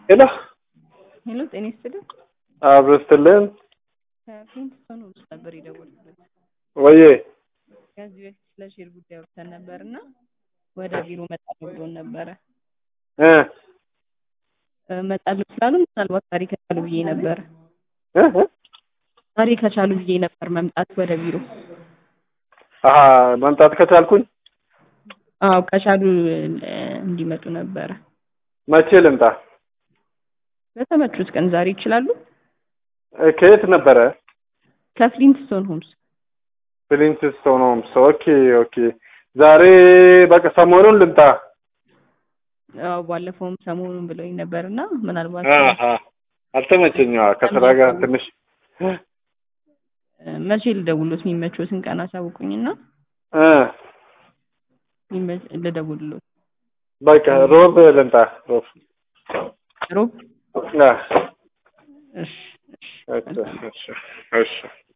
ሄሎ ሄሎ ጤና ይስጥልኝ። አብሮ ስትልን ከፍሊንትስቶን ውስጥ ነበር የደወልኩት። ወዬ ከዚህ በፊት ስለ ሼር ጉዳይ ወርተን ነበር እና ወደ ቢሮ መጣለሁ ብሎን ነበረ። እ እ መጣለሁ ስላሉ ምናልባት ታሪክ ከቻሉ ብዬ ነበረ። እ እ ታሪክ ከቻሉ ብዬ ነበር መምጣት ወደ ቢሮ። አሀ መምጣት ከቻልኩኝ አዎ ከቻሉ እ እንዲመጡ ነበረ። መቼ ልምጣ? በተመቹት ቀን ዛሬ ይችላሉ? እ ከየት ነበረ? ከፍሊንትስቶን ሆምስ ፍሊንትስቶን ሆምስ። ኦኬ ኦኬ። ዛሬ በቃ ሰሞኑን ልምጣ። አዎ ባለፈውም ሰሞኑን ብለውኝ ነበር እና ምናልባት አሀ አልተመቸኝም። አዎ፣ ከስራ ጋር ትንሽ እ መቼ ልደውሎት የሚመቾትን ቀን አሳውቁኝና እ የሚመች- ልደውልሎት። በቃ ሮብ ልምጣ። ሮብ ሮብ አ እሺ እሺ እሺ እሺ እሺ